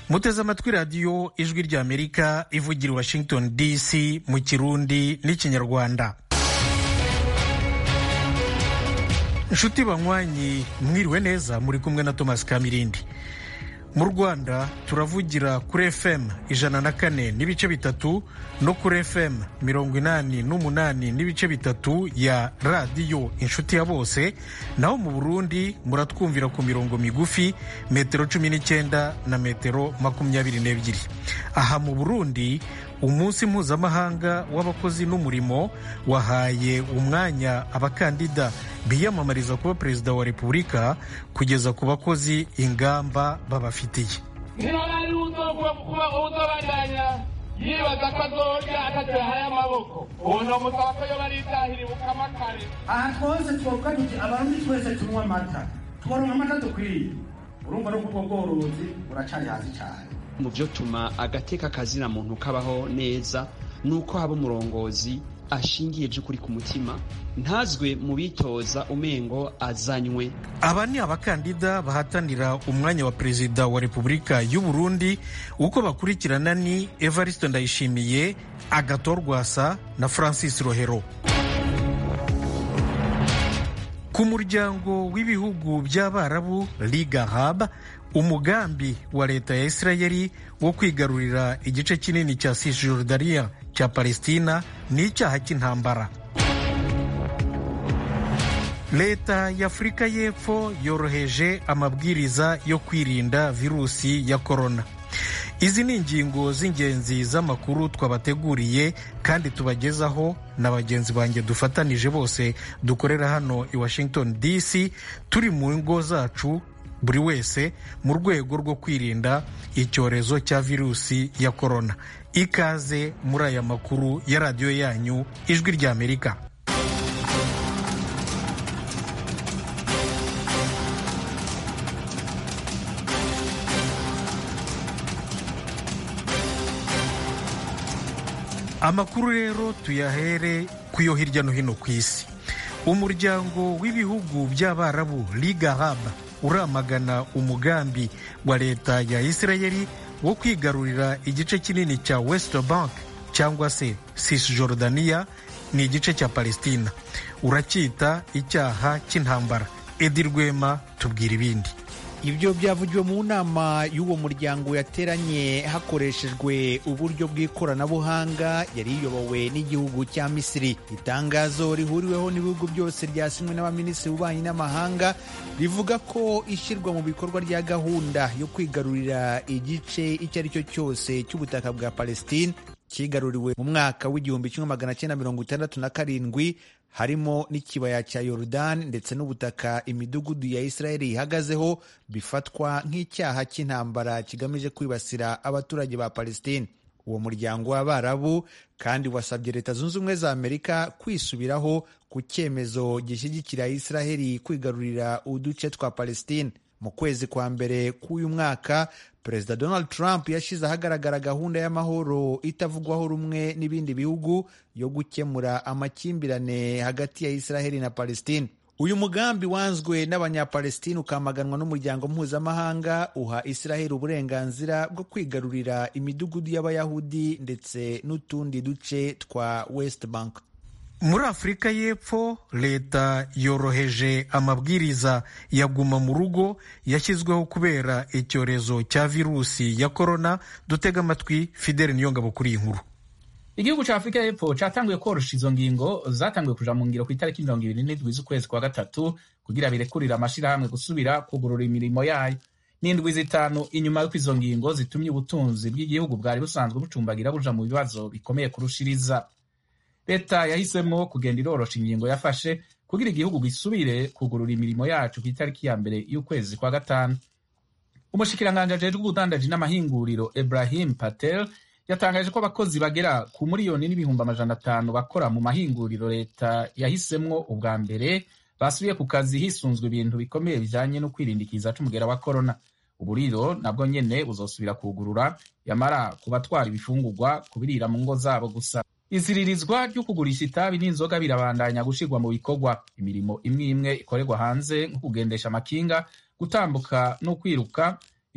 muteze amatwi radiyo ijwi ry'amerika ivugira i washington dc mu kirundi n'ikinyarwanda inshuti banywanyi mwiriwe neza muri kumwe na thomas kamirindi mu rwanda turavugira kuri fm ijana na kane n'ibice bitatu no kuri fm mirongo inani n'umunani n'ibice bitatu ya radiyo inshuti ya bose naho mu burundi muratwumvira ku mirongo migufi metero cumi n'icyenda na metero makumyabiri n'ebyiri aha mu burundi umunsi mpuzamahanga w'abakozi n'umurimo wahaye umwanya abakandida biyamamariza kuba perezida wa repubulika kugeza ku bakozi ingamba babafitiye ntibari kuba uzobandanya yibaza ko azorya atacahaye amaboko ubu ni umusaba ko yo baritahira ibukama kare aha twose twoga tuti abarundi twese tunywa amata tworonka amata dukwiye urumva no kubwo bworozi buracari hasi cyane mu byo tuma agateka kazina muntu kabaho neza nuko haba umurongozi ashingiye by'ukuri ku mutima ntazwe mu bitoza umengo azanywe aba ni abakandida bahatanira umwanya wa perezida wa repubulika y'u Burundi uko bakurikirana ni evariste ndayishimiye agator rwasa na francis rohero ku muryango w'ibihugu by'abarabu liga arab umugambi wa leta ya isirayeli wo kwigarurira igice kinini cya cisjordania cya palestina ni icyaha cy'intambara leta y'afurika y'epfo yoroheje amabwiriza yo kwirinda virusi ya korona izi ni ingingo z'ingenzi z'amakuru twabateguriye kandi tubagezaho na bagenzi banjye dufatanije bose dukorera hano i washington dc turi mu ngo zacu buri wese mu rwego rwo kwirinda icyorezo cya virusi ya korona ikaze muri aya makuru ya radiyo yanyu ijwi ry'amerika amakuru rero tuyahere ku yo hirya no hino ku isi umuryango w'ibihugu by'abarabu liga arab uramagana umugambi wa leta ya isirayeli wo kwigarurira igice kinini cya west bank cyangwa se cisjordania ni igice cya palestina uracyita icyaha cy'intambara edi rwema tubwira ibindi ibyo byavugiwe mu nama y'uwo muryango yateranye hakoreshejwe uburyo bw'ikoranabuhanga yari iyobowe n'igihugu cya misiri itangazo rihuriweho n'ibihugu byose ryasinywe n'abaminisitiri b'ububanyi n'amahanga rivuga ko ishyirwa mu bikorwa rya gahunda yo kwigarurira igice icyo ari cyo cyose cy'ubutaka bwa palestine cyigaruriwe mu mwaka w'igihumbi kimwe magana cyenda mirongo itandatu na karindwi harimo n'ikibaya cya yorudani ndetse n'ubutaka imidugudu ya isirayeli ihagazeho bifatwa nk'icyaha cy'intambara kigamije kwibasira abaturage ba palestine uwo muryango w'abarabu kandi wasabye leta zunze ubumwe za amerika kwisubiraho ku cyemezo gishyigikira isiraheli kwigarurira uduce twa palestine mu kwezi kwa mbere k'uyu mwaka perezida donald trump yashyize ahagaragara gahunda y'amahoro itavugwaho rumwe n'ibindi bihugu yo gukemura amakimbirane hagati ya israheli na palestine uyu mugambi wanzwe n'abanyapalestine ukamaganwa n'umuryango mpuzamahanga uha israheli uburenganzira bwo kwigarurira imidugudu y'abayahudi ndetse n'utundi duce twa west bank muri afurika y'epfo leta yoroheje amabwiriza ya guma mu rugo yashyizweho kubera icyorezo cya virusi ya korona dutega amatwi fideli niyongabo kuri iyi nkuru igihugu cya afurika y'epfo cyatanguye korosha izo ngingo zatanguye kuja mu ngiro ku itariki mirongo ibiri n'indwi z'ukwezi kwa gatatu kugira birekurire amashyirahamwe gusubira kugurura imirimo yayo n'indwi zitanu inyuma y'uko izo ngingo zitumye ubutunzi bw'igihugu bwari busanzwe bucumbagira buja mu bibazo bikomeye kurushiriza leta yahisemo kugenda irorosha ingingo yafashe kugira igihugu gisubire kugurura imirimo yacu ku itariki ya mbere y'ukwezi kwa gatanu umushikiranganji ajejwe ubudandaji n'amahinguriro Ibrahim Patel yatangaje ko abakozi bagera ku miliyoni n'ibihumbi amajana atanu bakora mu mahinguriro leta yahisemwo ubwa mbere basubiye ku kazi hisunzwe ibintu bikomeye bijanye no kwirinda ikiza c'umugera wa korona uburiro nabwo nyene buzosubira kugurura yamara ku batwara ibifungurwa kubirira mu ngo zabo gusa iziririzwa ryo kugurisha itabi n'inzoga birabandanya gushirwa mu bikorwa imirimo imwe imwe ikorerwa hanze nko kugendesha amakinga gutambuka no kwiruka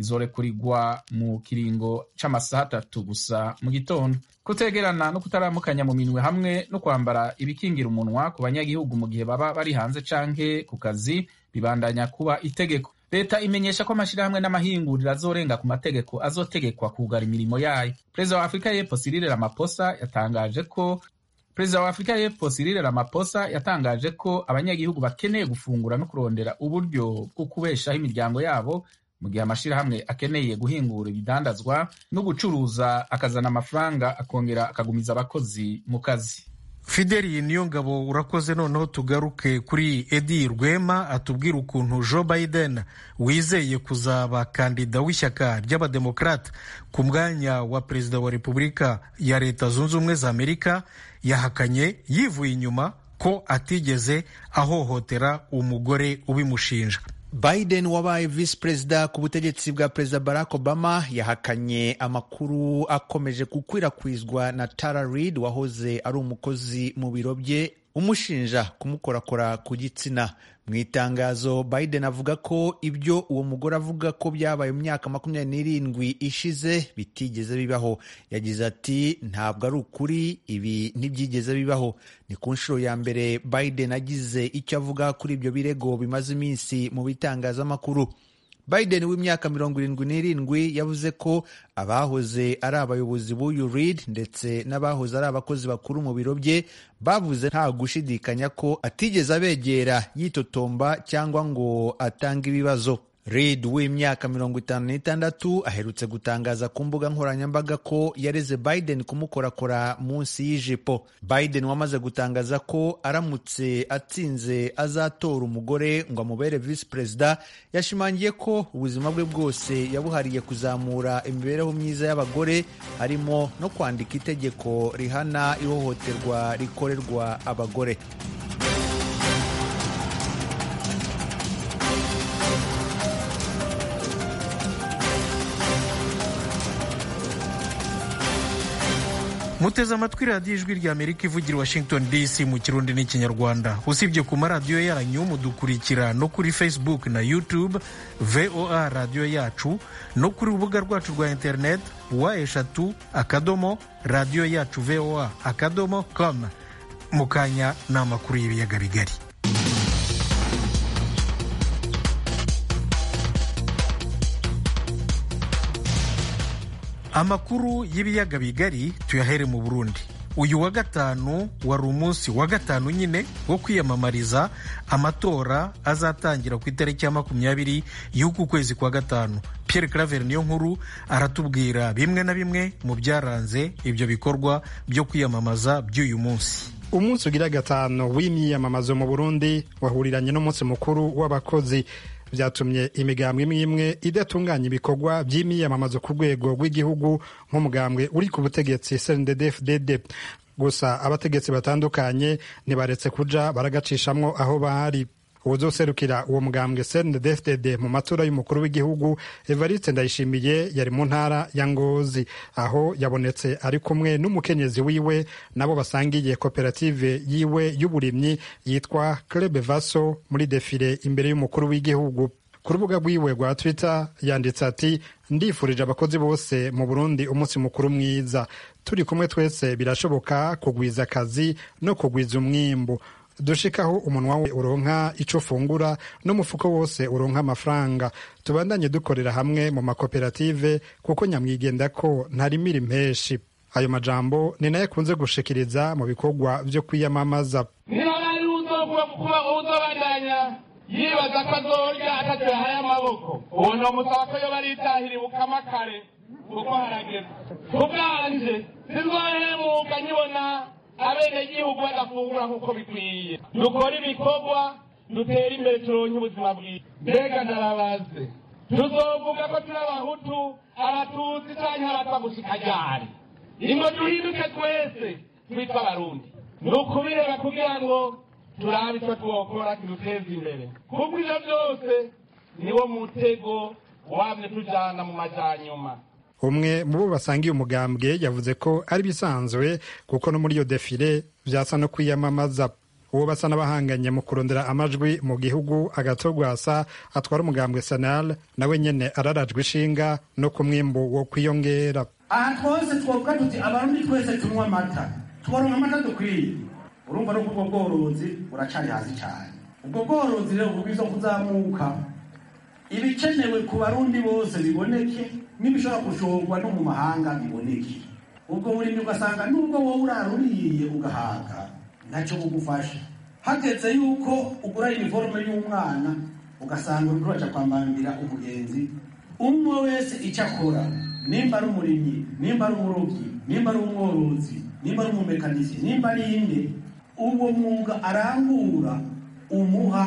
izorekurirwa mu kiringo c'amasaha atatu gusa mu gitondo kutegerana no kutaramukanya mu minwe hamwe no kwambara ibikingira umunwa ku banyagihugu mu gihe baba bari hanze canke ku kazi bibandanya kuba itegeko leta imenyesha ko amashirahamwe n'amahinguriro azorenga ku mategeko azotegekwa kugara imirimo yayo perezida wa afurika y'epfo Cyril Ramaphosa yatangaje ko perezida wa afurika y'epfo Cyril Ramaphosa yatangaje ko abanyagihugu bakeneye gufungura no kurondera uburyo bwo kubeshaho imiryango yabo mu gihe amashirahamwe akeneye guhingura ibidandazwa no gucuruza akazana amafaranga akongera akagumiza abakozi mu kazi fideli niyo ngabo urakoze noneho tugaruke kuri edi rwema atubwira ukuntu joe biden wizeye kuzaba kandida w'ishyaka ry'abademokarate ku mwanya wa perezida wa repubulika ya leta zunze ubumwe za amerika yahakanye yivuye inyuma ko atigeze ahohotera umugore ubimushinja biden wabaye visi perezida ku butegetsi bwa perezida barack obama yahakanye amakuru akomeje gukwirakwizwa na tara reid wahoze ari umukozi mu biro bye umushinja kumukorakora ku gitsina mu itangazo biden avuga ko ibyo uwo mugore avuga ko byabaye mu myaka makumyabiri n'irindwi ishize bitigeze bibaho yagize ati ntabwo ari ukuri ibi ntibyigeze bibaho ni ku nshuro ya mbere biden agize icyo avuga kuri ibyo birego bimaze iminsi mu bitangazamakuru biden w'imyaka mirongo irindwi n'irindwi yavuze ko abahoze ari abayobozi b'uyu reid ndetse n'abahoze ari abakozi bakuru mu biro bye bavuze nta gushidikanya ko atigeze abegera yitotomba cyangwa ngo atange ibibazo reid w'imyaka mirongo itanu n'itandatu aherutse gutangaza ku mbuga nkoranyambaga ko yareze biden kumukorakora munsi y'ijipo biden wamaze gutangaza ko aramutse atsinze azatora umugore ngo amubere visi perezida yashimangiye ko ubuzima bwe bwose yabuhariye kuzamura imibereho myiza y'abagore harimo no kwandika itegeko rihana ihohoterwa rikorerwa abagore muteze amatwi radiyo ijwi rya amerika ivugira washington dc mu kirundi n'ikinyarwanda usibye ku maradiyo yanyu mudukurikira no kuri facebook na youtube voa radiyo yacu no kuri urubuga rwacu rwa internet wa eshatu akadomo radiyo yacu voa akadomo com mu kanya ni amakuru y'ibiyaga bigari amakuru y'ibiyaga bigari tuyahere mu burundi uyu wa gatanu wari umunsi wa gatanu nyine wo kwiyamamariza amatora azatangira ku itariki ya makumyabiri y'uku kwezi kwa gatanu Pierre Claver niyo nkuru aratubwira bimwe na bimwe mu byaranze ibyo bikorwa byo kwiyamamaza by'uyu munsi umunsi ugira gatanu w'imyiyamamazo mu burundi wahuriranye n'umunsi mukuru w'abakozi byatumye imigambwe imwe imwe idatunganya ibikorwa by'imyiyamamazo ku rwego rw'igihugu nk'umugambwe uri ku butegetsi CNDD-FDD gusa abategetsi batandukanye ntibaretse kuja baragacishamwo aho bari uwuzoserukira uwo mugambwe CNDD-FDD mu matora y'umukuru w'igihugu Evariste Ndayishimiye yari mu ntara ya Ngozi aho yabonetse ari kumwe n'umukenyezi wiwe nabo basangiye koperative yiwe y'uburimyi yitwa Club Vaso muri defile imbere y'umukuru w'igihugu ku rubuga rwiwe rwa Twitter yanditse ati ndifurije abakozi bose mu Burundi umunsi mukuru mwiza turi kumwe twese birashoboka kugwiza akazi no kugwiza umwimbu dushikaho umunwa we uronka ico ufungura n'umufuko wose uronka amafaranga tubandanye dukorera hamwe mu makoperative kuko nyamwigenda ko ntarimira impeshi ayo majambo ni nayo akunze gushikiriza mu bikorwa vyo kwiyamamaza niba ari uzovuga kuba uzobandanya yibaza ko azorya ataco yahaye amaboko uwo ni umusaba ko yoba aritahira ibukama kare kuko harageze kubwanje sinzohemuka nkibona abenegihugu badafungura nk'uko bikwiye dukore ibikorwa dutere imbere turonke ubuzima bwiza mbega ndarabaze tuzovuga ko turi abahutu abatutsi canke abatwa gushika ryari ingo duhinduke twese twitwa abarundi ni ukubireba kugira ngo turabe ico twokora kiduteza imbere kuko ivyo vyose niwo mutego wamye tujana mu majanyuma umwe mu bo basangiye umugambwe yavuze ko ari bisanzwe kuko no muri iyo defile vyasa no kwiyamamaza uwo basa n'abahanganye mu kurondera amajwi mu gihugu agatogwasa atwara umugambwe sanal nawe nyene ararajwe ishinga no ku mwimbu wo kwiyongera aha twose twovuga tuti abarundi twese tunywa amata tworonka amata dukwiye urumva no kubwo bworozi buracari hasi cyane ubwo bworozi rero bubwiza kuzamuka ibikenewe ku barundi bose biboneke n'ibishobora gushorwa no mu mahanga biboneke ubwo burimyi ugasanga nubwo wowe uraruriye ugahaga ntacyo bugufasha hageze yuko ugura iniforume y'umwana ugasanga uriko uraja kwambambira umugenzi umwe wese icyo akora nimba ari umurimyi nimba ari umurobyi nimba ari umworozi nimba ari umumekanisi nimba ari inde uwo mwuga arangura umuha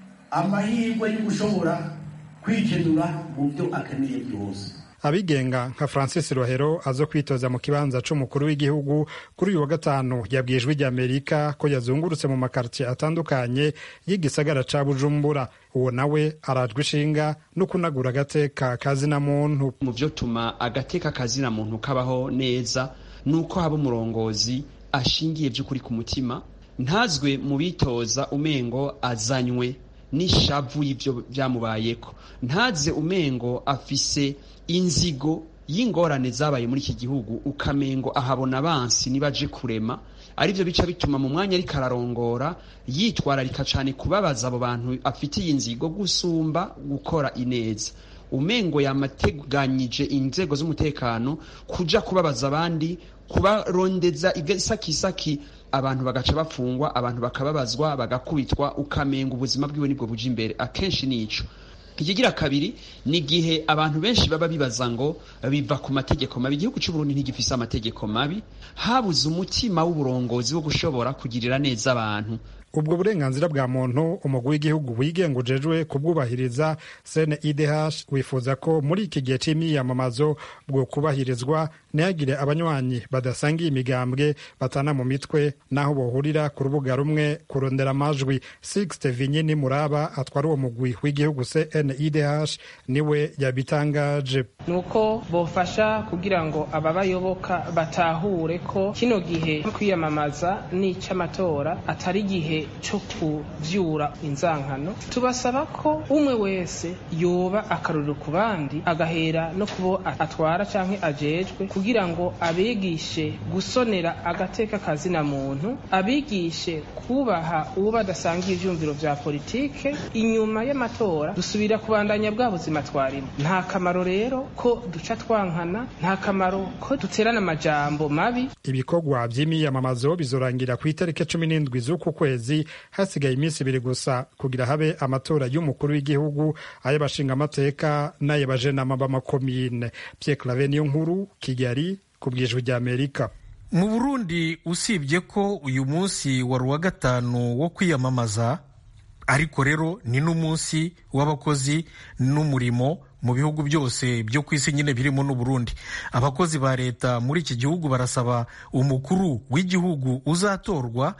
amahirwe yo gushobora kwikenura mu byo akeneye byose abigenga nka francis rohero azo kwitoza mu kibanza c'umukuru w'igihugu kuri uyu wa gatanu yabwiye ijwi ry'amerika ko yazungurutse mu makartiye atandukanye y'igisagara ca bujumbura uwo nawe arajwe ishinga no kunagura agateka kazina muntu mu vyo tuma agateka kazina muntu kabaho neza nuko haba umurongozi ashingiye vy'ukuri ku mutima ntazwe mu bitoza umengo azanywe n'ishavu y'ivyo vyamubayeko ntaze umengo afise inzigo y'ingorane zabaye muri iki gihugu ukamengo ahabona abansi nibaje kurema arivyo bica bituma mu mwanya ariko ararongora yitwararika cane kubabaza abo bantu afitiye inzigo gusumba gukora ineza umengo yamateganyije inzego z'umutekano kuja kubabaza abandi kubarondeza isakisaki abantu bagaca bafungwa abantu bakababazwa bagakubitwa ukamenga ubuzima bwiwe nibwo buja imbere akenshi nico ikigira kabiri ni igihe abantu benshi baba bibaza ngo biva ku mategeko mabi igihugu cy'uburundi ntigifise amategeko mabi habuze umutima w'uburongozi wo gushobora kugirira neza abantu ubwo burenganzira bwa muntu umugwi w'igihugu wigenga ujejwe kubwubahiriza cnidh wifuza ko muri iki gihe c'imyiyamamazo bwo kubahirizwa ntihagire abanywanyi badasangiye imigambwe batana mu mitwe n'aho bohurira ku rubuga rumwe kurondera amajwi sixte vinyini muraba atwara uwo mugwi w'igihugu cnidh niwe yabitangaje ni uko bofasha kugira ngo ababayoboka batahure ko kino gihe kwiyamamaza n'ic'amatora atari igihe cyo kuvyura inzankano tubasaba ko umwe wese yoba akarorero ku bandi agahera no kubo atwara canke ajejwe kugira ngo abigishe gusonera agateka kazina muntu abigishe kubaha uwo badasangiye ivyumviro vya politike inyuma y'amatora dusubira kubandanya bwa buzima twarimo nta kamaro rero ko duca twankana nta kamaro ko duterana amajambo mabi ibikorwa vy'imiyamamazo bizorangira ku itariki cumi n'indwi z'uku kwezi hasigaye iminsi ibiri gusa kugira habe amatora y'umukuru w'igihugu ay'abashinga amateka n'ay'abajenama b'amakomine Pierre Claver niyo nkuru Kigali ku bwijwi ry'Amerika mu burundi usibye ko uyu munsi wari uwa gatanu wo kwiyamamaza ariko rero ni n'umunsi w'abakozi n'umurimo mu bihugu byose byo ku isi nyine birimo n'uburundi abakozi ba leta muri iki gihugu barasaba umukuru w'igihugu uzatorwa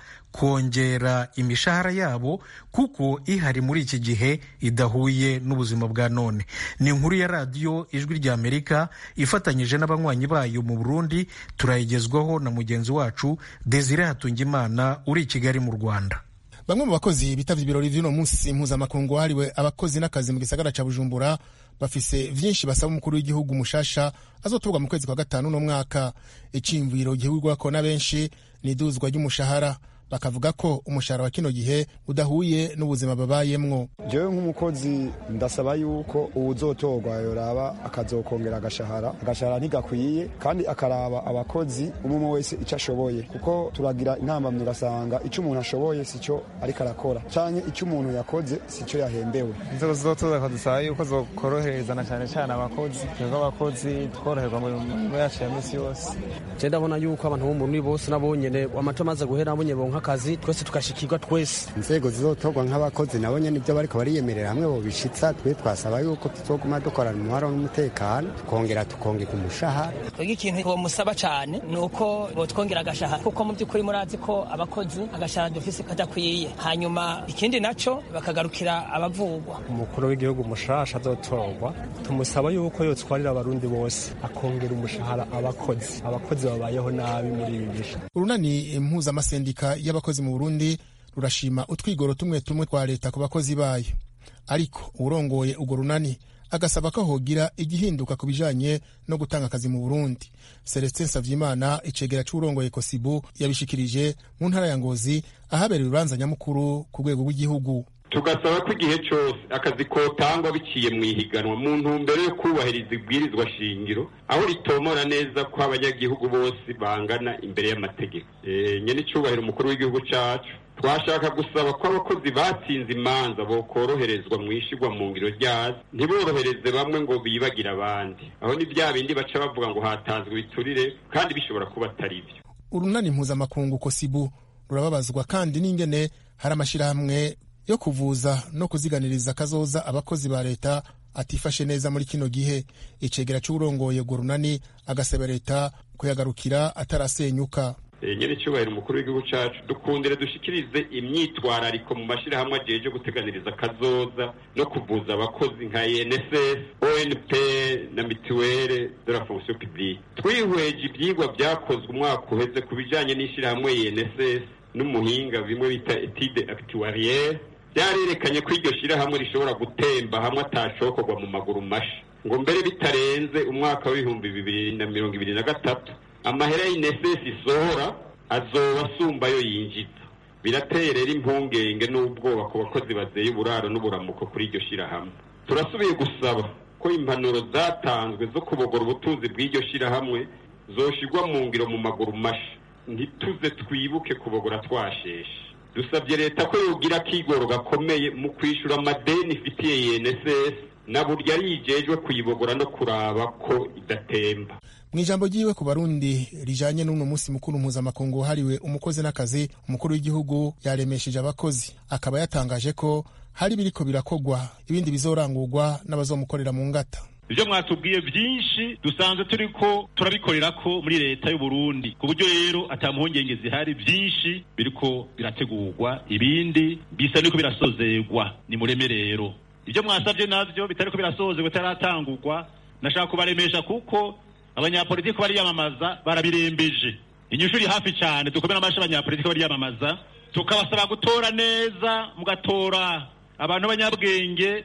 kongera imishahara yabo kuko ihari muri iki gihe idahuye n'ubuzima bwa none ni inkuru ya radiyo ijwi rya amerika ifatanyije n'abanywanyi bayo mu burundi turayigezwaho na mugenzi wacu desire hatungimana uri i kigali mu rwanda bamwe mu bakozi bitavye ibirori vy'uno munsi mpuzamakungu wahariwe abakozi n'akazi mu gisagara ca bujumbura bafise vyinshi basaba umukuru w'igihugu mushasha azotorwa mu kwezi kwa gatanu no mwaka iciyumviro gihurwako na benshi ni iduzwa ry'umushahara bakavuga ko umushahara wa kino gihe udahuye n'ubuzima babayemwo jewe nk'umukozi ndasaba yuko uwuzotorwa yoraba akazokongera agashahara agashahara ntigakwiye kandi akaraba abakozi umwe wese icyo ashoboye kuko turagira intambamyi ugasanga icyo umuntu ashoboye sico ariko arakora canke icyo umuntu yakoze sico yahembewe inzego zizotoza kadusaba yuko zokoroherezana cyane cyane abakozi twebwe abakozi tworoherwa mu mirimo yacu ya misi yose je ndabona yuko abantu bo muri bose nabonyene amato amaze guhera nabonye bonka akazi twese tugashikirwa twese inzego zizotorwa nk'abakozi nabo nyene ibyo bariko bariyemerera hamwe bobishitsa twe twasaba yuko tuzoguma dukorana umuharo n'umutekano tukongera tukongera umushahara twebwe ikintu bomusaba cane ni uko botwongera agashahara kuko mu by'ukuri murazi ko abakozi agashahara dufise kadakwiye hanyuma ikindi naco bakagarukira abavugwa umukuru w'igihugu mushasha azotorwa tumusaba yuko yotwarira abarundi bose akongera umushahara abakozi abakozi babayeho nabi muri ibi bihe urunani impuzamasendika y'abakozi mu burundi rurashima utwigoro tumwe tumwe twa leta ku bakozi bayo ariko uwurongoye urwo runani agasaba ko hogira igihinduka ku bijanye no gutanga akazi mu burundi celestin savyimana icegera c'uwurongoye kosibu yabishikirije mu ntara ya ngozi ahabereye urubanza nyamukuru ku rwego rw'igihugu tugasaba ko igihe cyose akazi kotangwa biciye mu ihiganwa mu ntumbero yo kubahiriza ibwirizwa shingiro aho ritomora neza ko abanyagihugu bose bangana imbere y'amategeko nyene icubahiro umukuru w'igihugu cacu twashaka gusaba ko abakozi batsinze imanza bokoroherezwa mu ishigwa mu ngiro ryazo ntiborohereze bamwe ngo bibagire abandi aho ni bya bindi baca bavuga ngo hatanzwe ibiturire kandi bishobora kuba atari byo urunani mpuzamakungu kosibu rurababazwa kandi n'ingene hari amashyirahamwe yo kuvuza no kuziganiriza akazoza abakozi ba leta atifashe neza muri kino gihe icegera c'uwurongoye urwo runani agasaba leta kuyagarukira atarasenyuka nyene icyubahiro umukuru w'igihugu cacu dukundire dushikirize imyitwarariko mu mashyirahamwe ajeje guteganiriza akazoza no kuvuza abakozi nka enss onp na mituwere de la fonction publique twihweje ivyigwa vyakozwe umwaka uheze ku bijanye n'ishyirahamwe enss n'umuhinga bimwe bita etide actuariere vyarerekanye ko iryo shirahamwe rishobora gutemba hamwe atashokorwa mu maguru masha ngo mbere bitarenze umwaka w'ibihumbi bibiri na mirongo ibiri na gatatu amahera y'inesesi isohora azoba asumba ayo yinjiza birateye rero impungenge n'ubwoba ku bakozi bazeye uburaro n'uburamuko kuri iryo shirahamwe turasubiye gusaba ko impanuro zatanzwe zo kubogora ubutunzi bw'iryo shirahamwe zoshigwa mu ngiro mu maguru masha ntituze twibuke kubogora twasheshe dusabye leta ko yogira akigoro gakomeye mu kwishyura amadeni ifitiye UNSS na burya yijejwe kuyibogora no kuraba ko idatemba mu ijambo ryiwe ku barundi rijanye n'uno munsi mukuru mpuzamakungu wahariwe umukozi n'akazi umukuru w'igihugu yaremesheje abakozi akaba yatangaje ko hari biriko birakogwa ibindi bizorangurwa n'abazomukorera mu ngata ibyo mwatubwiye byinshi dusanzwe turi ko turabikorera ko muri leta y'u Burundi ku buryo rero atamuhungenge zihari byinshi biriko birategurwa ibindi bisa niko birasozerwa ni mureme rero ibyo mwasabye navyo bitariko birasozerwa bitaratangurwa nashaka kubaremesha kuko abanyapolitiki bariyamamaza barabirembeje inyishu iri hafi cyane dukomere amashi abanyapolitiki bariyamamaza tukabasaba gutora neza mugatora abantu b'abanyabwenge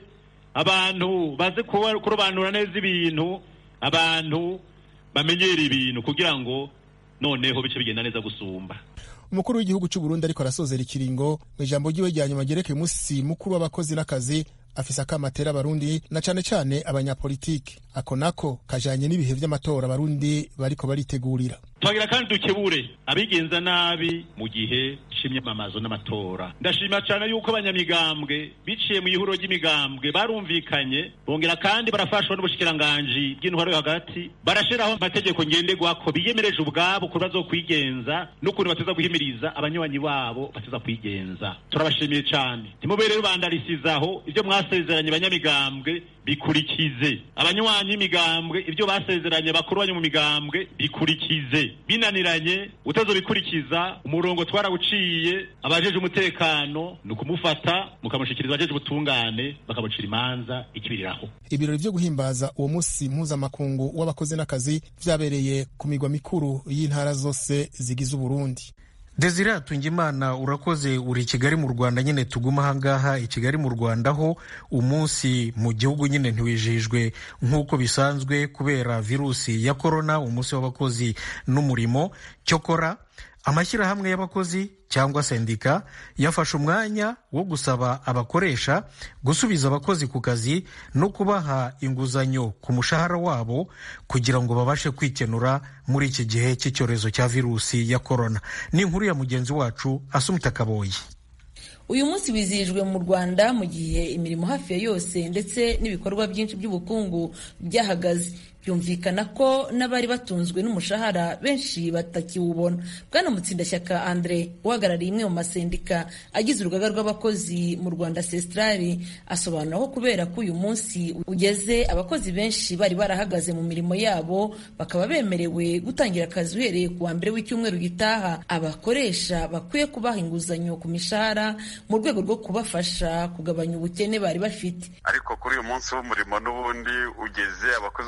abantu bazi kurobanura neza ibintu abantu bamenyera ibintu kugira ngo noneho bice bigenda neza gusumba umukuru w'igihugu cy'u Burundi ariko arasozera ikiringo mu ijambo ryiwe rya nyuma ryerekeye umunsi mukuru w'abakozi n'akazi afise akamatera abarundi na cane cane abanyapolitiki ako nako kajanye n'ibihe vy'amatora abarundi bariko baritegurira twagira kandi dukebure abigenza nabi mu gihe c'imyamamazo n'amatora ndashima cane yuko abanyamigambwe biciye mu ihuriro ry'imigambwe barumvikanye bongera kandi barafashwa n'ubushikiranganji bw'intwaro yo hagati barashiraho amategeko ngenderwako biyemereje ubwabo ukuntu bazokwigenza n'ukuntu bateza guhimiriza abanywanyi babo bateza kwigenza turabashimiye cane ntimube rero bandarisizaho ivyo mwasezeranye abanyamigambwe bikurikize abanywanyi b'imigambwe ibyo basezeranye bakuru banyu mu migambwe bikurikize binaniranye utazobikurikiza umurongo twarawuciye abajeje umutekano ni ukumufata mukamushikiriza abajeje ubutungane bakamucira imanza ikibiriraho ibirori vyo guhimbaza uwo munsi mpuzamakungu w'abakozi n'akazi vyabereye ku migwa mikuru y'intara zose zigize uburundi desire hatungimana urakoze uri i kigali mu rwanda nyine tuguma ahangaha i kigali mu rwanda ho umunsi mu gihugu nyine ntiwijijwe nk'uko bisanzwe kubera virusi ya korona umunsi w'abakozi n'umurimo cyokora amashyirahamwe y'abakozi cyangwa sendika yafashe umwanya wo gusaba abakoresha gusubiza abakozi ku kazi no kubaha inguzanyo ku mushahara wabo kugira ngo babashe kwikenura muri iki gihe cy'icyorezo cya virusi ya korona ni inkuru ya mugenzi wacu asumita kaboyi uyu munsi wizihijwe mu rwanda mu gihe imirimo hafi ya yose ndetse n'ibikorwa byinshi by'ubukungu byahagaze byumvikana ko n'abari batunzwe n'umushahara benshi batakiwubona bwana mutsindashyaka andre uhagarariye imwe mu masendika agize urugaga rw'abakozi mu rwanda sestrari asobanura ko kubera ko uyu munsi ugeze abakozi benshi bari barahagaze mu mirimo yabo bakaba bemerewe gutangira akazi uhereye ku wa mbere w'icyumweru gitaha abakoresha bakwiye kubaha inguzanyo ku mishahara mu rwego rwo kubafasha kugabanya ubukene bari bafite ariko kuri uyu munsi w'umurimo n'ubundi ugeze abakozi bamaze igihe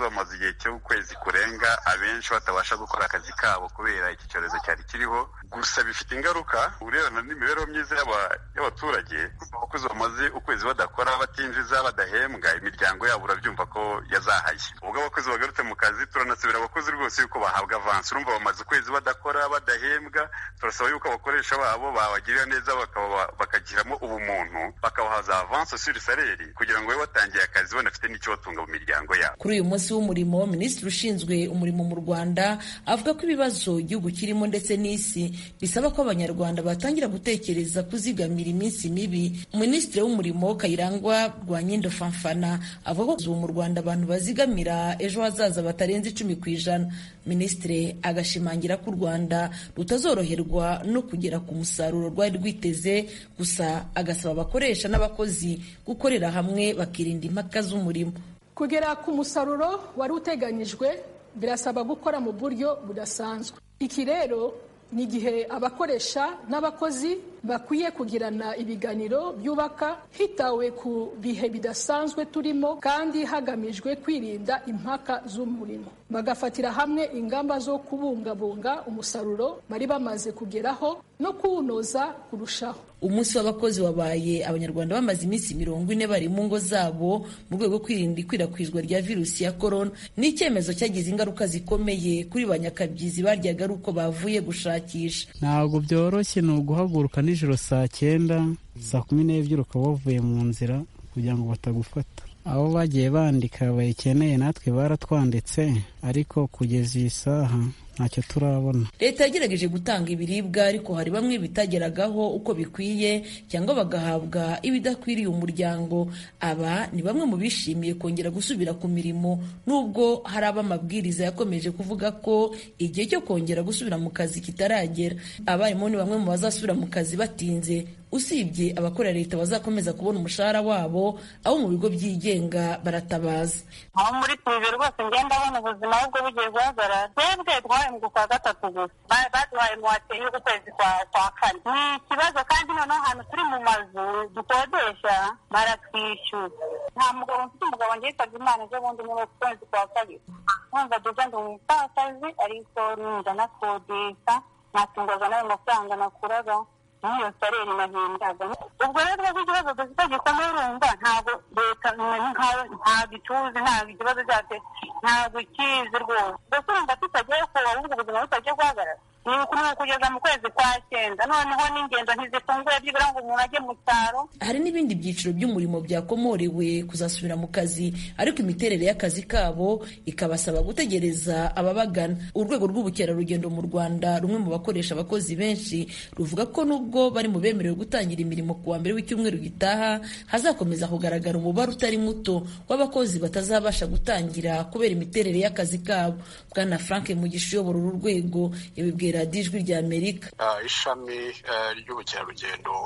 igihe cy'ukwezi kurenga abenshi batabasha gukora akazi kabo kubera iki cyorezo cyari kiriho gusa bifite ingaruka urebana n'imibereho myiza y'abaturage abakozi bamaze ukwezi badakora batinjiza badahembwa imiryango yabo urabyumva ko yazahaye ubwo abakozi bagarutse mu kazi turanasubira abakozi rwose yuko bahabwa avansi urumva bamaze ukwezi badakora badahembwa turasaba yuko abakoresha babo babagirira neza bakagiramo ubumuntu bakabaha za avansi suri saleri kugira ngo babe batangiye akazi banafite n'icyo batunga mu miryango yabo kuri uyu munsi w'umurimo minisitiri ushinzwe umurimo mu rwanda avuga ko ibibazo igihugu kirimo ndetse n'isi bisaba ko abanyarwanda batangira gutekereza kuzigamira iminsi mibi minisitiri w'umurimo kayirangwa rwanyindo fanfana avuga ko ubu mu rwanda abantu bazigamira ejo hazaza batarenze icumi ku ijana minisitiri agashimangira ko u rwanda rutazoroherwa no kugera ku musaruro rwari rwiteze gusa agasaba abakoresha n'abakozi gukorera hamwe bakirinda impaka z'umurimo kugera ku musaruro wari uteganyijwe birasaba gukora mu buryo budasanzwe iki rero ni igihe abakoresha n'abakozi bakwiye kugirana ibiganiro byubaka hitawe ku bihe bidasanzwe turimo kandi hagamijwe kwirinda impaka z'umurimo bagafatira hamwe ingamba zo kubungabunga umusaruro bari bamaze kugeraho no kuwunoza kurushaho umunsi w'abakozi wabaye abanyarwanda bamaze iminsi mirongo ine bari mu ngo zabo mu rwego rwo kwirinda ikwirakwizwa rya virusi ya korona ni icyemezo cyagize ingaruka zikomeye kuri ba nyakabyizi baryaga ari uko bavuye gushakisha ntabwo byoroshye ni uguhaguruka nijoro saa cyenda saa kumi n'ebyiri ukaba wavuye mu nzira kugira ngo batagufata abo bagiye bandika bayikeneye natwe baratwanditse ariko kugeza iyi saha ntacyo turabona leta yagerageje gutanga ibiribwa ariko hari bamwe bitageragaho uko bikwiye cyangwa bagahabwa ibidakwiriye umuryango aba ni bamwe mu bishimiye kongera gusubira ku mirimo nubwo hari abo amabwiriza yakomeje kuvuga ko igihe cyo kongera gusubira mu kazi kitaragera abarimu ni bamwe mu bazasubira mu kazi batinze usibye abakorera leta bazakomeza kubona umushahara wabo abo mu bigo byigenga baratabaza aho muri pirive rwose ngenda abona ubuzima ahubwo bugiye guhagarara twebwe twahembwe kwa gatatu gusa baduhaye muwate y'ukwezi kwa kwa kane ni ikibazo kandi noneho ahantu turi mu mazu dukodesha baratwishyura nta mugabo mfite umugabo ngitabye imana ejo bundi muri uku kwezi kwa kabiri numva duza ndi umupfakazi ariko ninja nakodesha natungwaga n'ayo mafaranga nakuraga n'iyo sareri nahembwaga ubwo rero twebwe ikibazo dufite gikomeye urumva ntabwo leta ntabwo ituzi ntabwo ikibazo cyacu ntabwo ikizi rwose mbese urumva tutagiye kuba ahubwo ubuzima butagiye guhagarara ni ukugeza mu kwezi kwa cyenda noneho n'ingendo ntizifunguye byibura ngo umuntu ajye mu cyaro hari n'ibindi byiciro by'umurimo byakomorewe kuzasubira mu kazi ariko imiterere y'akazi kabo ikabasaba gutegereza ababagana urwego rw'ubukerarugendo mu rwanda rumwe mu bakoresha abakozi benshi ruvuga ko nubwo bari mu bemerewe gutangira imirimo ku wa mbere w'icyumweru gitaha hazakomeza kugaragara umubare utari muto w'abakozi batazabasha gutangira kubera imiterere y'akazi kabo bwana frank mugisha uyobora uru rwego yabibwira radiyo ijwi rya amerika ishami ry'ubukerarugendo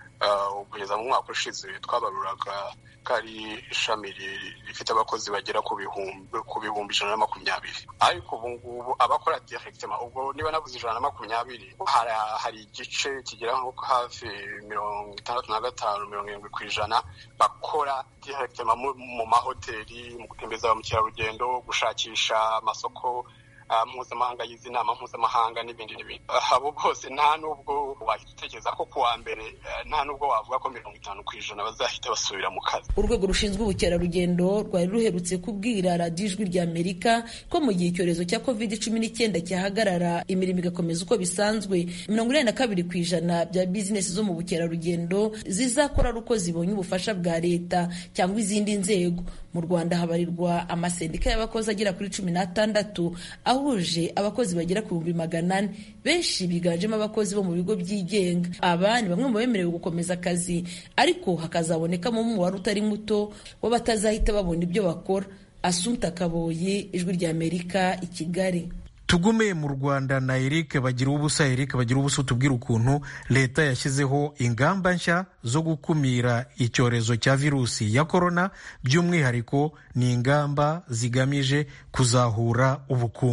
kugeza mu mwaka ushize twabaruraga ko ari ishami rifite abakozi bagera ku bihumbi ijana na makumyabiri ariko ubu ngubu abakora direkitema ubwo niba nabuze ijana na makumyabiri hari igice kigera nko hafi mirongo itandatu na gatanu mirongo irindwi ku ijana bakora direkitema mu mahoteli mu gutembereza ba mukerarugendo gushakisha amasoko mpuzamahanga y'izi nama mpuzamahanga n'ibindi n'ibindi abo bose nta n'ubwo wahita utekereza ko kuwa mbere nta n'ubwo wavuga ko mirongo itanu ku ijana bazahita basubira mu kazi urwego rushinzwe ubukerarugendo rwari ruherutse kubwira radiyo ijwi rya amerika ko mu gihe icyorezo cya covid cumi n'icyenda cyahagarara imirimo igakomeza uko bisanzwe mirongo inani na kabiri ku ijana bya bizinesi zo mu bukerarugendo zizakora ari uko zibonye ubufasha bwa leta cyangwa izindi nzego mu rwanda habarirwa amasendika y'abakozi agera kuri cumi n'atandatu ahuje abakozi bagera ku bihumbi magana ane benshi biganjemo abakozi bo mu bigo byigenga aba ni bamwe mu bemerewe gukomeza akazi ariko hakazabonekamo umubare utari muto w'abatazahita babona ibyo bakora asunta kaboyi ijwi rya amerika i kigali tugume mu rwanda na eric bagira ubusa eric bagira ubusa tubwira ukuntu leta yashyizeho ingamba nshya zo gukumira icyorezo cya virusi ya korona by'umwihariko ni ingamba zigamije kuzahura ubukungu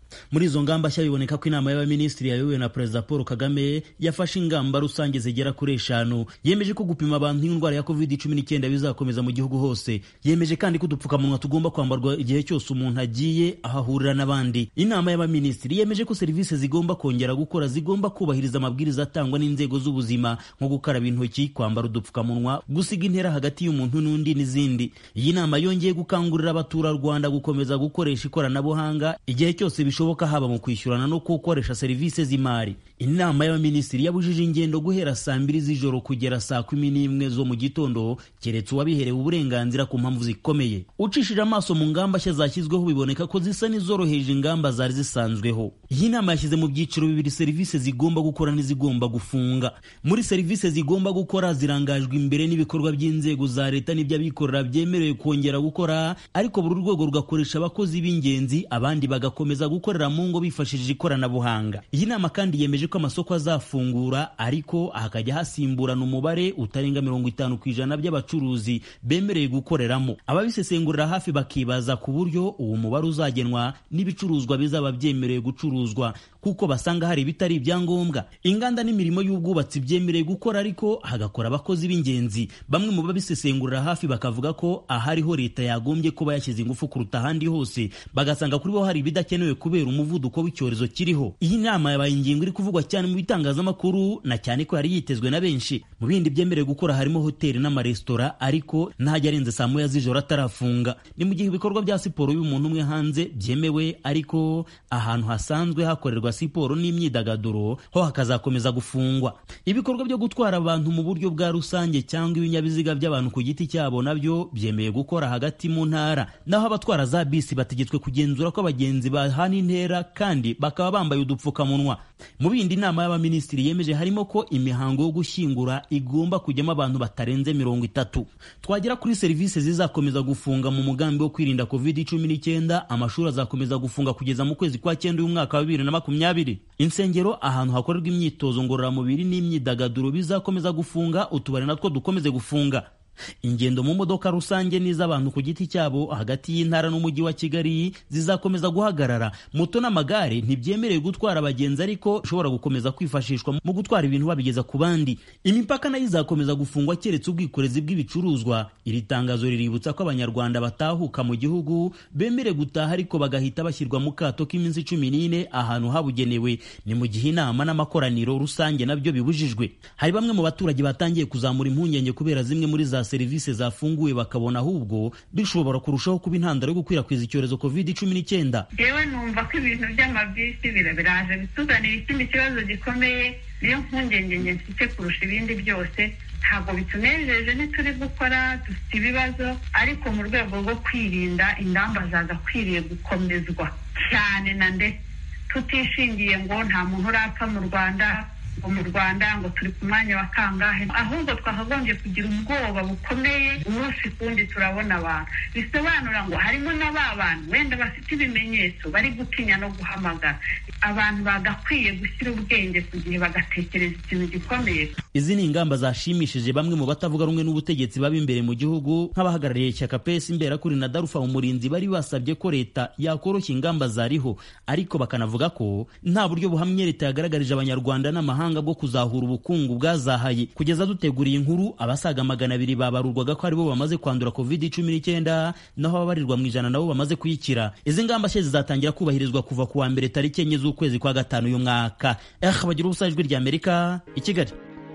muri izo ngamba nshya biboneka ko inama y'abaminisitiri yayobowe na perezida paul kagame yafashe ingamba rusange zigera kuri eshanu yemeje ko gupima abantu indwara ya covid cumi n'icyenda bizakomeza mu gihugu hose yemeje kandi ko udupfukamunwa tugomba kwambarwa igihe cyose umuntu agiye aho ahurira n'abandi inama y'abaminisitiri yemeje ko serivisi zigomba kongera gukora zigomba kubahiriza amabwiriza atangwa n'inzego z'ubuzima nko gukaraba intoki kwambara udupfukamunwa gusiga intera hagati y'umuntu n'undi n'izindi iyi nama yongeye gukangurira abaturarwanda gukomeza gukoresha ikoranabuhanga igihe cyose bishoboka haba mu kwishyurana no gukoresha serivisi z'imari inama y'abaminisitiri yabujije ingendo guhera saa mbiri z'ijoro kugera saa kumi n'imwe zo mu gitondo keretse uwabiherewe uburenganzira ku mpamvu zikomeye ucishije amaso mu ngamba nshya zashyizweho biboneka ko zisa n'izoroheje ingamba zari zisanzweho iyi nama yashyize mu byiciro bibiri serivisi zigomba gukora n'izigomba gufunga muri serivisi zigomba gukora zirangajwe imbere n'ibikorwa by'inzego za leta n'iby'abikorera byemerewe kongera gukora ariko buri rwego rugakoresha abakozi b'ingenzi abandi bagakomeza gukorera mu ngo bifashishije ikoranabuhanga iyi nama kandi yemeje ko amasoko azafungura ariko hakajya hasimburana umubare utarenga mirongo itanu ku ijana by'abacuruzi bemerewe gukoreramo ababisesengurira hafi bakibaza ku buryo uwo mubare uzagenwa n'ibicuruzwa bizaba byemerewe gucuruzwa kuko basanga hari ibitari ibyangombwa inganda n'imirimo y'ubwubatsi byemerewe gukora ariko hagakora abakozi b'ingenzi bamwe mu babisesengurira hafi bakavuga ko ahariho leta yagombye kuba yashyize ingufu kuruta ahandi hose bagasanga kuri bo hari ibidakenewe kubera umuvuduko w'icyorezo kiriho iyi nama yabaye ingingo iri kuvugwa cyane mu bitangazamakuru na cyane ko yari yitezwe na benshi mu bindi byemerewe gukora harimo hoteli n'amaresitora ariko ntajya arenze saa moya z'ijoro atarafunga ni mu gihe ibikorwa bya siporo y'umuntu umwe hanze byemewe ariko ahantu hasanzwe hakorerwa siporo n'imyidagaduro ho hakazakomeza gufungwa ibikorwa byo gutwara abantu mu buryo bwa rusange cyangwa ibinyabiziga by'abantu ku giti cyabo nabyo byemeye gukora hagati mu ntara naho abatwara za bisi bategetswe kugenzura ko abagenzi bahana intera kandi bakaba bambaye udupfukamunwa mu bindi inama y'abaminisitiri yemeje harimo ko imihango yo gushyingura igomba kujyamo abantu batarenze mirongo itatu twagera kuri serivisi zizakomeza gufunga mu mugambi wo kwirinda covid cumi n'icyenda amashuri azakomeza gufunga kugeza mu kwezi kwa cyenda y'umwaka wa bibiri na makumyabiri insengero ahantu hakorerwa imyitozo ngororamubiri n'imyidagaduro bizakomeza gufunga utubari natwo dukomeze gufunga ingendo mu modoka rusange n'iz'abantu ku giti cyabo hagati y'intara n'umujyi wa kigali zizakomeza guhagarara moto n'amagare ntibyemerewe gutwara abagenzi ariko bishobora gukomeza kwifashishwa mu gutwara ibintu babigeza ku bandi imipaka nayo izakomeza gufungwa keretse ubwikorezi bw'ibicuruzwa iri tangazo riributsa ko abanyarwanda batahuka mu gihugu bemerewe gutaha ariko bagahita bashyirwa mu kato k'iminsi cumi n'ine ahantu habugenewe ni mu gihe inama n'amakoraniro rusange nabyo bibujijwe hari bamwe mu baturage batangiye kuzamura impungenge kubera zimwe muri za serivisi zafunguwe bakabona ahubwo bishobora kurushaho kuba intandaro yo gukwirakwiza icyorezo covid cumi n'icyenda yewe numva ko ibintu by'amabisi biraje bituzanira ikindi kibazo gikomeye niyo mpungenge njye mfite kurusha ibindi byose ntabwo bitunejeje ntituri gukora dufite ibibazo ariko mu rwego rwo kwirinda ingamba zagakwiriye gukomezwa cyane na ndetse tutishingiye ngo nta muntu urapfa mu rwanda ngo mu rwanda ngo turi ku mwanya wa kangahe ahubwo twakagombye kugira ubwoba bukomeye umunsi kundi turabona abantu bisobanura ngo harimo na ba bantu wenda bafite ibimenyetso bari gutinya no guhamagara abantu bagakwiye gushyira ubwenge ku gihe bagatekereza ikintu gikomeye izi ni ingamba zashimishije bamwe mu batavuga rumwe n'ubutegetsi baba imbere mu gihugu nk'abahagarariye ishyaka pesi imberakuri na darufa umurinzi bari basabye ko leta yakoroshya ingamba zariho ariko bakanavuga ko nta buryo buhamye leta yagaragarije abanyarwanda n'amahanga bwo kuzahura ubukungu bwazahaye kugeza duteguriye inkuru abasaga magana abiri babarurwaga ko aribo bamaze kwandura covid cumi n'icyenda naho ababarirwa mu ijana nabo bamaze kuyikira izi ngamba nshya zizatangira kubahirizwa kuva ku wa mbere tariki enye z'ukwezi kwa gatanu uyu mwaka eh bagira ubusa ijwi rya amerika i kigali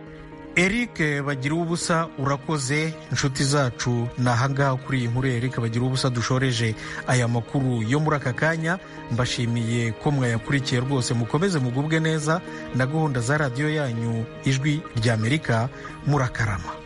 eric bagira ubusa urakoze inshuti zacu ni ahangaha kuri iyi nkuru eric bagira ubusa dushoreje aya makuru yo muri aka kanya mbashimiye ko mwayakurikiye rwose mukomeze mugubwe neza na gahunda za radiyo yanyu ijwi ry'amerika murakarama